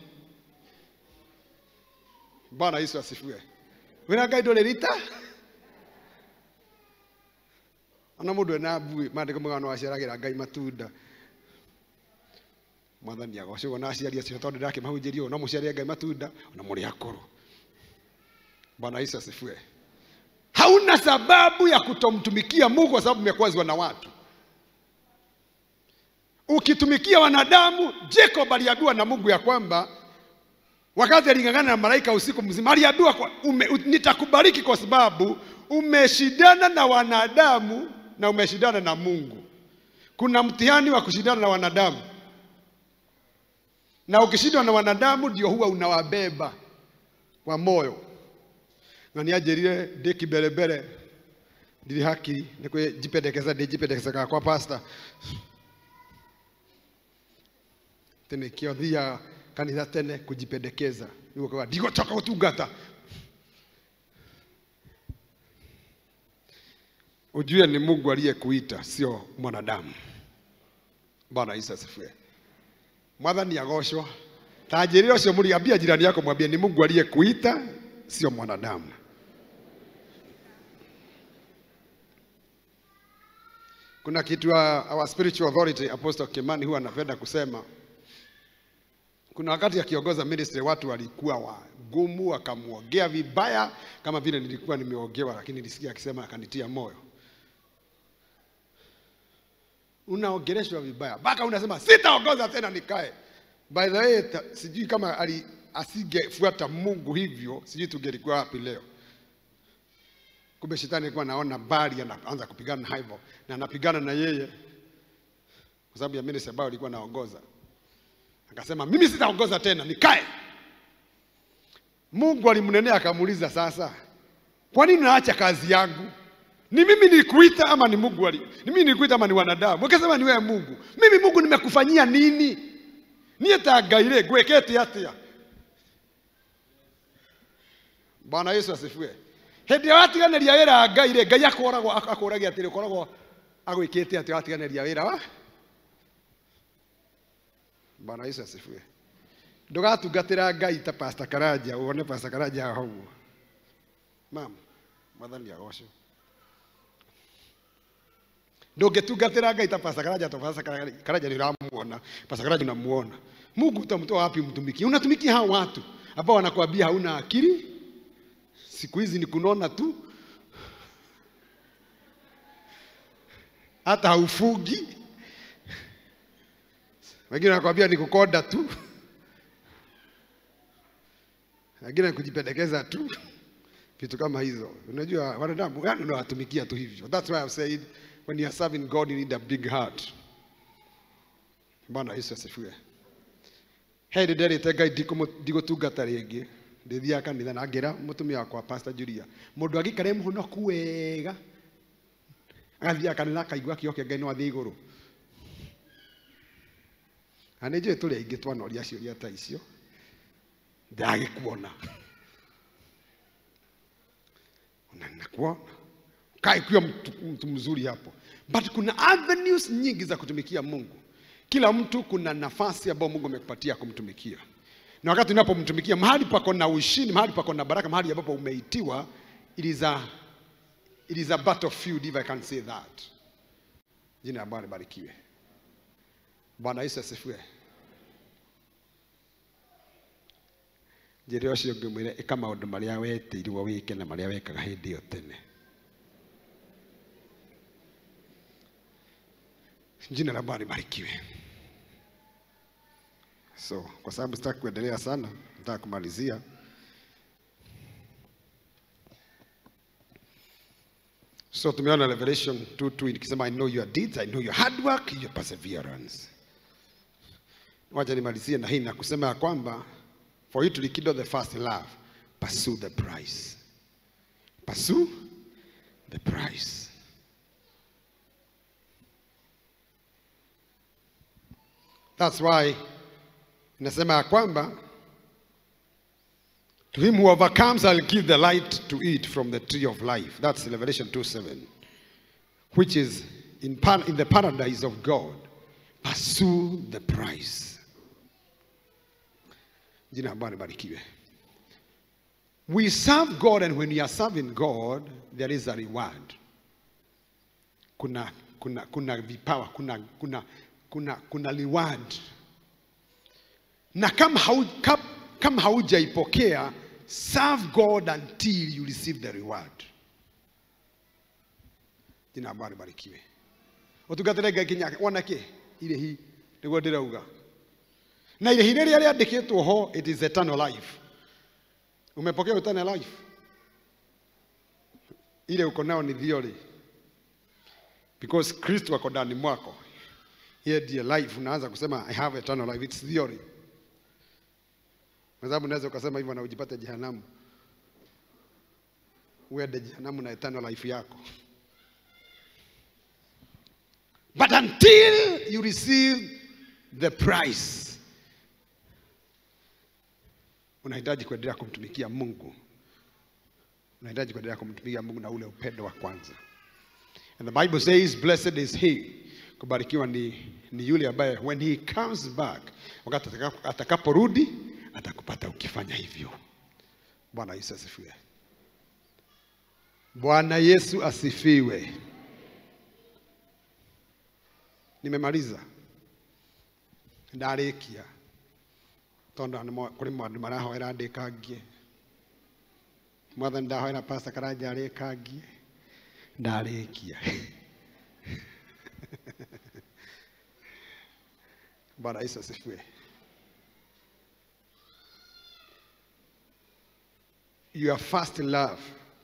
bwana yesu asifiwe wĩra ngai ndũrĩ rita ona mũndũ ena mbui mandĩko mega no aciaragĩra ngai matunda mwathani agocagwo na aciari acio tondũ ndĩrakĩmahunjĩria ũũ no mũciarĩre ngai matunda ona mũrĩ akũrũ bwana yesu asifiwe hauna sababu ya kutomtumikia mungu kwa sababu umekwazwa na watu ukitumikia wanadamu jacob aliambiwa na mungu ya kwamba wakati alingangana na malaika usiku mzima aliambiwa kwa- ume- u- nitakubariki kwa sababu umeshindana na wanadamu na umeshindana na mungu kuna mtihani wa kushindana na wanadamu na ukishindwa na wanadamu ndio huwa unawabeba kwa moyo na nianjĩrire ndĩ kimbelembele ndirĩ hakiri nĩ kwĩjipendekeza ndĩjipendekezaga kwa pasta tĩ nĩkĩo thiaga kanitha tene kujipendekeza nĩguo kauga ndigũcoka gũtungata ujue ni mungu aliyekuita sio mwanadamu bwana yesu asifiwe mwathani agocwo ta njĩrĩra ũcio mũriambia jirani yako mwambie ni mungu aliyekuita sio mwanadamu kuna kitu wa our spiritual authority apostle kimani huwa anapenda kusema kuna wakati akiongoza ministry watu walikuwa wagumu wakamwogea vibaya kama vile nilikuwa nimeogewa lakini nilisikia akisema akanitia moyo unaongeleshwa vibaya mpaka unasema sitaongoza tena nikae by the way ta, sijui kama ali asingefuata mungu hivyo sijui tungelikuwa wapi leo kumbe shetani alikuwa anaona bali anaanza kupigana na hivyo na anapigana na yeye kwa sababu ya ministry ambayo alikuwa anaongoza akasema mimi sitaongoza tena nikae mungu alimnenea akamuuliza sasa kwa nini unaacha kazi yangu ni mimi nilikuita ama ni mungu ali, ni mimi nilikuita ama ni wanadamu akasema ni wewe mungu mimi mungu nimekufanyia nini niä ta ngai rä ngwä kä te atä a bwana yesu asifiwe hĩndĩ ĩrĩa watiganĩria wĩra wa ngai rĩ ngai akũragwo akũragia atĩrĩ ũkoragwo agwĩkĩte atĩ watiganĩria wĩra wa bwana yesu asifiwe ndũgatungatĩra ngai ta pasta karanja wone pasta karanja haha ũguo mam mwathani agocwo ndũngĩtungatĩra ngai ta pasta karanja to pasta karanja nĩ ũramuona pasta karanja unamuona mungu utamtoa wapi mtumikie unatumikia hao watu ambao wanakuambia hauna akili siku hizi ni kunona tu hata haufugi wengine wanakwambia ni kukonda tu wengine ni kujipendekeza tu vitu kama hizo unajua wanadamu yani unawatumikia tu hivyo that's why I've said when you are serving God you need a big heart bwana yesu asifiwe he nä nderä ngai ndigå tungata rä ngä ndä thiaga kanitha na ngä ra må tumia wakwa pastor julia må ndå agä må honoku wega agathiaga kanitha akaigua kä okia ngai no athiä igå rå na nä njå ä tå rä aingä twanoria ciåria ta icio ndagä kuona nakuona kaikuwa mtu, mtu mzuri hapo but kuna avenues nyingi za kutumikia mungu kila mtu kuna nafasi ambayo mungu amekupatia kumtumikia na wakati unapomtumikia mahali pako na ushindi mahali pako na baraka mahali ambapo umeitiwa it is a, it is a battlefield if i can say that jina la bwana libarikiwe bwana yesu asifiwe njĩra ũcio ũngĩ mwĩre ĩka maũndũ marĩa wetĩirwo wĩke na marĩa wekaga hĩndĩ ĩyo tene jina la bwana libarikiwe so kwa sababu sitaki kuendelea sana nataka kumalizia so tumeona revelation 2:2 ikisema i know your deeds i know your hard work your perseverance wacha nimalizie na hii na kusema ya kwamba for you to rekindle the first love pursue the prize pursue the prize that's why inasema ya kwamba to him who overcomes i'll give the light to eat from the tree of life that's revelation 2 7 which is in, par- in the paradise of god pursue the prize jina la bwana libarikiwe we serve god and when we are serving god there is a reward kuna kuna kuna vipawa kuna kuna kuna kuna reward na kama hau, kama, kama haujaipokea serve god until you receive the reward jina la bwana libarikiwe utungatire ngai kinya wona kä irä hi nä guo ndä rauga na irä hi rä rä a rä andä kä two ho it is eternal life umepokea eternal life ile uko nao ni theory because kristo ako ndani mwako yeye ndiye life unaanza kusema i have eternal life it's theory kwa sababu unaweza ukasema hivyo na ujipate jehanamu uende jehanamu na eternal life yako but until you receive the price unahitaji kuendelea kumtumikia mungu unahitaji kuendelea kumtumikia mungu na ule upendo wa kwanza and the bible says blessed is he kubarikiwa ni, ni yule ambaye when he comes back wakati atakapo- atakaporudi atakupata ukifanya hivyo bwana yesu asifiwe bwana yesu asifiwe nimemaliza ndarĩkia tondũ nĩ mo- kũrĩ maũndũ marahoera ndĩkangie mwathani ndahoera pasta karanja arĩkangie ndarĩkia bwana yesu asifiwe your first love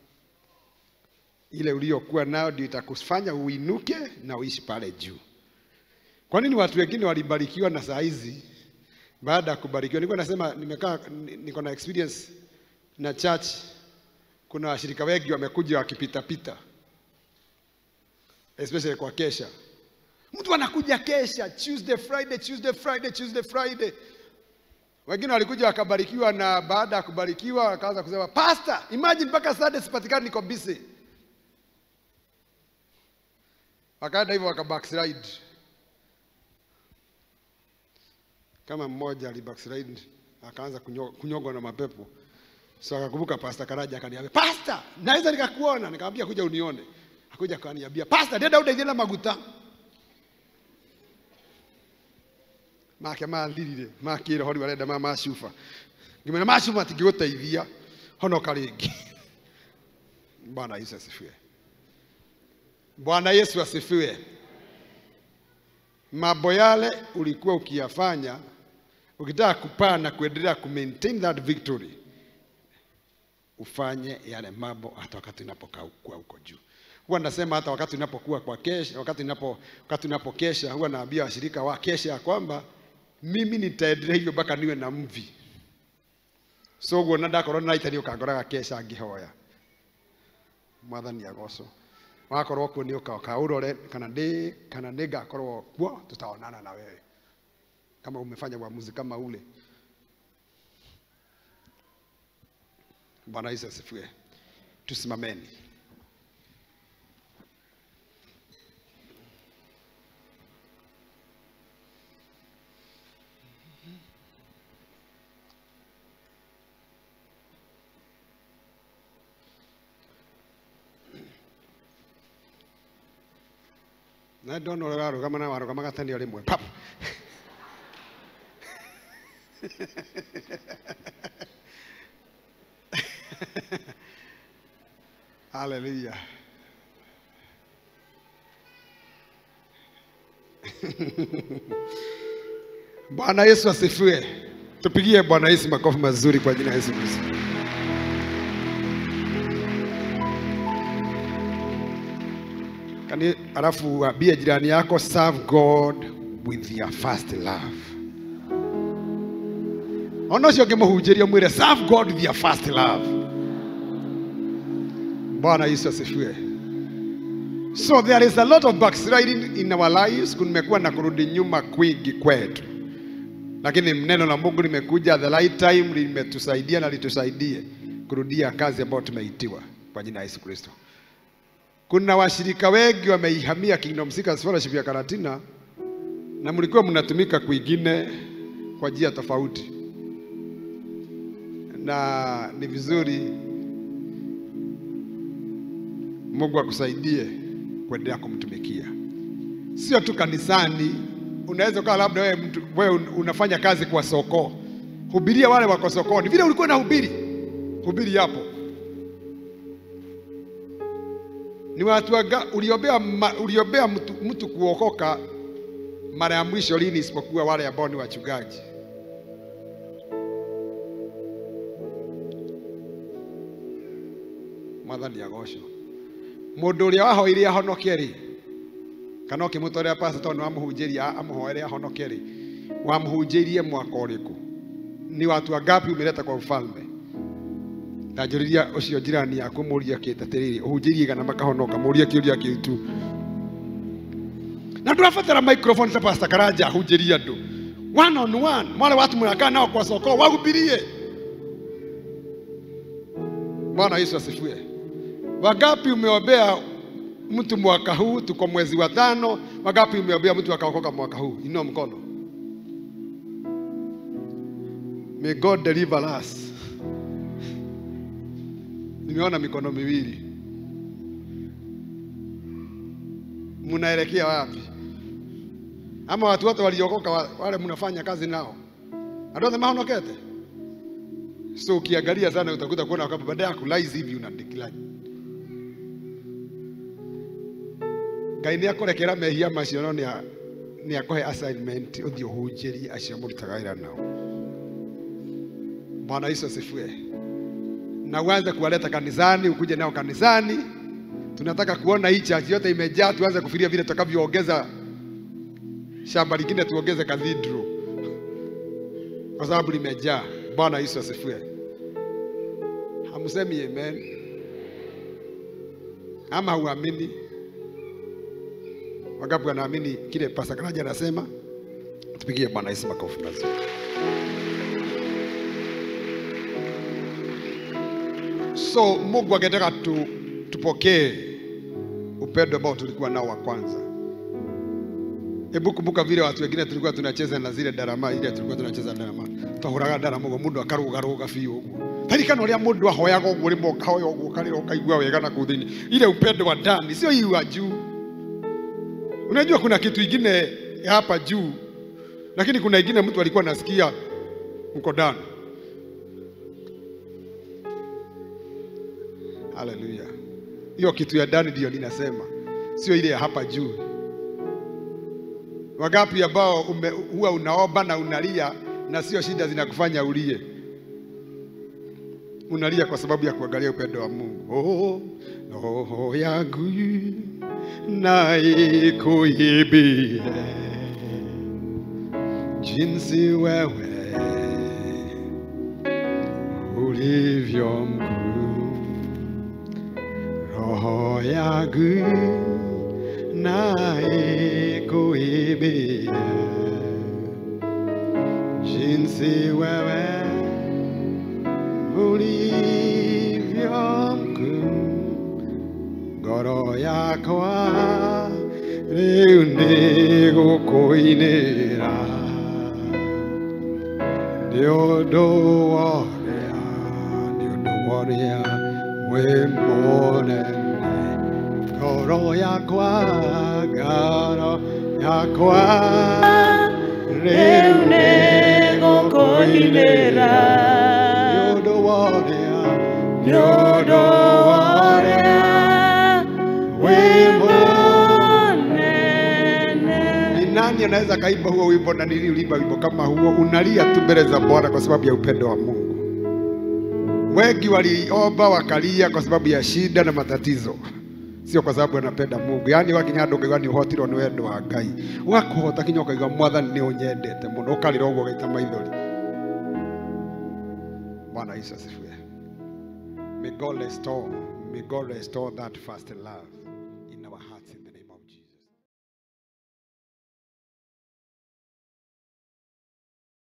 ile uliyokuwa nayo ndio itakufanya uinuke na uishi pale juu kwa nini watu wengine walibarikiwa na saa hizi baada ya kubarikiwa? Nilikuwa nasema nimekaa ni- niko na experience na church, kuna washirika wengi wamekuja wakipitapita, especially kwa kesha. Mtu anakuja kesha Tuesday, Friday, Tuesday, Friday, Tuesday, Friday, Wengine walikuja wakabarikiwa, na baada ya kubarikiwa wakaanza kusema pastor, imagine mpaka Sunday sipatikani, niko busy. Wakaenda hivyo waka backslide. Kama mmoja ali backslide akaanza kunyo- kunyongwa na mapepo, so akakumbuka Pastor Karaja akaniambia, pastor, naweza nikakuona? Nikamwambia kuja unione. Akuja akaniambia, pastor, ndenda udeithie na maguta make mathirire makire hori barenda ma macuba ngimena macuba matingĩgũteithia honoka rĩngĩ bwana yesu asifiwe bwana yesu asifiwe mambo yale ulikuwa ukiyafanya ukitaka kupaa na kuendelea kumaintain that victory ufanye yale mambo hata wakati unapokaa kuwa huko juu huwa nasema hata wakati unapokuwa kwa kesha wakati unapo wakati unapokesha huwa naambia washirika wa kesha ya kwamba mimi nitaendelea hivyo mpaka niwe na mvi so guo na ndakorwo naita nĩ ũkangoraga kesha ngĩhoya mwathani agoco wakorwo kuo nĩ ũka ũkaũrore kana ndĩ kana nĩ ngakorwo kuo tutaonana na wewe kama umefanya uamuzi kama ule bwana yesu asifiwe tusimameni na ndona ũrĩa warũgama na warũgama gatanio rĩmwe pap haleluya bwana yesu asifiwe tupigie bwana yesu makofi mazuri kwa jina la yesu kristo Kani, alafu ambie jirani yako serve God with your first love. Ona ũcio ũngĩmũhunjĩria mwĩre serve God with your first love. Bwana Yesu asifiwe. So there is a lot of backsliding in our lives. Kumekuwa na kurudi nyuma kwingi kwetu, lakini neno la Mungu limekuja the right time, limetusaidia na litusaidie kurudia kazi ambayo tumeitiwa kwa jina la Yesu Kristo. Kuna washirika wengi wameihamia Kingdom Seekers Fellowship ya Karatina na mlikuwa mnatumika kwingine kwa njia tofauti, na ni vizuri Mungu akusaidie kuendelea kumtumikia, sio tu kanisani. Unaweza ukawa labda wewe mtu wewe un- unafanya kazi kwa soko, hubiria wale wako sokoni, vile ulikuwa unahubiri, hubiri hapo ni watu waga, uliombea, ma, uliombea mtu, mtu kuokoka mara ya mwisho lini isipokuwa wale ambao ni wachungaji? Mwathani agocwo mundu uria wahoire ahonoke ri kana ukimutwarira pastor ni wamuhunjiria amuhoere ahonoke ri wamuhunjirie mwaka uriku ni watu wangapi umeleta kwa ufalme ndanjũrĩria ũcio njirani yaku mũria kĩte atĩrĩrĩ ũhunjĩrie kana makahonoka mũria kĩũria kĩu tu na ndũrabatara microphone ta pastor karanja ahunjĩrie andũ one on one wale watu mnakaa nao kwa soko wahubirie bwana yesu asifiwe wangapi umeombea mtu mwaka huu tuko mwezi wa tano wangapi umeombea mtu akaokoka mwaka huu inua mkono may god deliver us nimeona mikono miwili. Mnaelekea wapi? Ama watu wote waliokoka wa- wale mnafanya kazi nao andũ othe mahonokete? So ukiangalia sana utakuta kuona kwamba baada ya kulaizi hivi una decline. Ngai nĩ akũrekera mehia macio no nĩ a- nĩ akũhe assignment ũthiĩ ũhunjĩrie acio mũrutaga wĩra nao. Bwana Yesu asifiwe na uanze kuwaleta kanisani, ukuje nao kanisani. Tunataka kuona hii church yote imejaa, tuanze kufikiria vile tutakavyoongeza shamba lingine, tuongeze cathedral kwa sababu limejaa. Bwana Yesu asifiwe. Hamsemi amen ama huamini? Wangapi wanaamini kile Pastor Karaja anasema? Tupigie Bwana Yesu makofi mazuri. so mungu angetaka tu, tupokee upendo ambao tulikuwa nao wa kwanza hebu kumbuka vile watu wengine tulikuwa tunacheza na zile darama ile tulikuwa tunacheza darama twahuraga darama ũguo mũndũ akarũgarũga biũ ũguo tarikana ũrĩa mũndũ ahoyaga ũguo rĩmwe ũkahoya ũguo ũkarĩra ũkaigua wega na kũu thĩinĩ ile upendo wa ndani sio hii wa juu unajua kuna kitu ingine ya hapa juu lakini kuna ingine mtu alikuwa anasikia uko ndani haleluya hiyo kitu ya ndani ndio ninasema sio ile ya hapa juu Wangapi ambao ume, huwa unaomba na unalia na sio shida zinakufanya ulie? Unalia kwa sababu ya kuangalia upendo wa Mungu. Oh, roho yangu na ikuimbie jinsi wewe ulivyo mkuu. Roho yangu na ikuimbie jinsi wewe ulivyo mkuu. Ngoro yakwa rĩu nĩ gũkũinĩra nĩ ũndũ wa ũrĩa nĩ ũndũ wa ũrĩa wĩ mũnene ngoro yakwa ngoro yakwa rĩu nĩ gũkũinĩra nĩ ũndũ wa ũrĩa nĩ ũndũ wa ũrĩa wĩ mũnene Ni nani anaweza kaimba huo wimbo na niliulimba wimbo kama huo? Unalia tu mbele za Bwana kwa sababu ya upendo wa Mungu. Wengi waliomba wakalia kwa sababu ya shida na matatizo, sio kwa sababu anapenda Mungu. Yaani wakinya andå ngaiga nä å hotirwo nä wendo wa Ngai ũgakåhota kinya ũkaiga mwathani nä å nyendete må no å karä ra å guo gaita maithori. Bwana Yesu asifiwe. May God restore, may God restore that first love.